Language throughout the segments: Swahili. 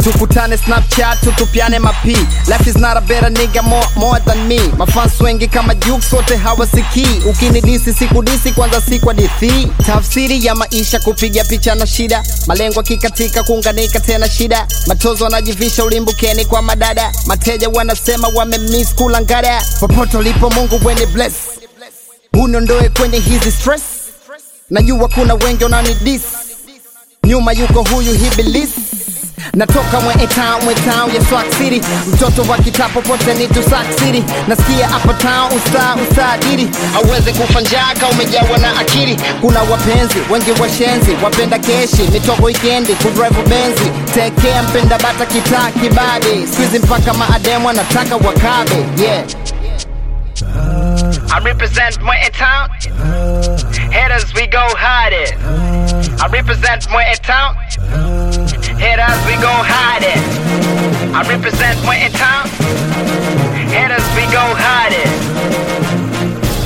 tukutane snapchat tutupiane mapi life is not a better nigga more, more than me mafans wengi kama Jux wote hawasikii ukinidisi sikudisi kwanza si kwa dithi tafsiri ya maisha kupiga picha na shida malengo akikatika kuunganika tena shida matozo wanajivisha ulimbukeni kwa madada mateja wanasema wamemiss kula ngada popote ulipo mungu weni bless uniondoe kwenye hizi stress najua kuna wengi wananidis nyuma yuko huyu hibilis natoka mwe town mwe town ya Swag City mtoto wa kitaa popote ni tu Sac City nasikia hapa town usta ustadiri hauwezi kufa njaa kama umejawa na akili kuna wapenzi wengi washenzi wapenda keshi mitoko wikendi kudrive benzi tekea mpenda bata kitaa kibade squeeze mpaka maademu wanataka wakabe yeah I represent Mwe Town. Haters, we go hide it. I represent Mwe Town. Haters, we go hide it. I represent Mwe Town. Haters, we go hide it.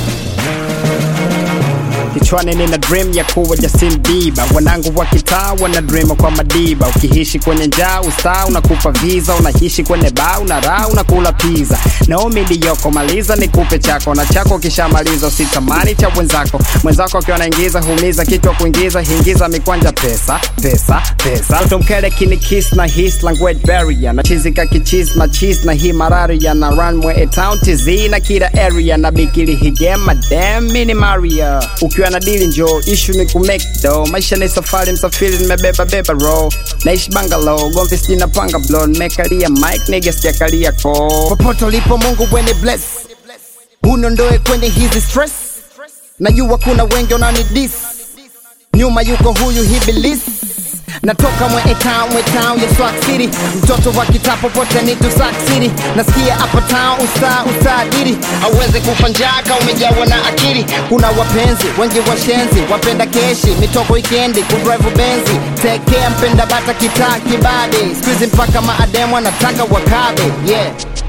Kichwani nina dream ya kuwa Justin Bieber, wanangu wa kitaa wana dream kwa madiba. Ukiishi kwenye njaa ustaa unakupa visa, unaishi kwenye baa una raha unakula pizza. Naomi ndiyoko maliza nikupe chako na chako kishamaliza, usitamani cha mwenzako. Mwenzako akiwa anaingiza huumiza kichwa kuingiza, hingiza mikwanja pesa pesa pesa. Mtoto mkele kini kiss na his language barrier na chizika kichis na cheese na hii malaria na runway town TZ na kila area na bikili higema damn mini Maria ukiwa na dili njo ishu ni kumake do maisha ni safari msafiri nimebeba beba ro naishi bangalo gomvi sijina panga blo nimekalia mike nigga sijakalia ko popote ulipo mungu weni bless uniondoe kwenye hizi stress najua kuna wengi wananidis nyuma yuko huyu hibilis natoka mwe town mwe town ya Swag City mtoto wa kitaa popote ni tu Sac City nasikia hapa town usta ustadiri hauwezi kufa njaa kama umejawa na akili kuna wapenzi wengi washenzi wapenda keshi mitoko wikendi kudrive benzi tekea mpenda bata kitaa kibade squeeze mpaka maademu anataka wakabe yeah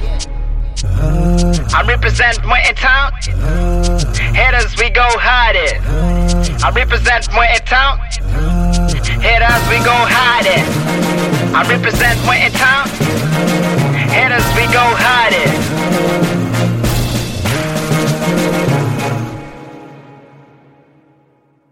I represent Mwe Town. Haters, we go hide it. I represent Mwe Town. Haters, we go hide it. I represent Mwe Town. Haters, we go hide it.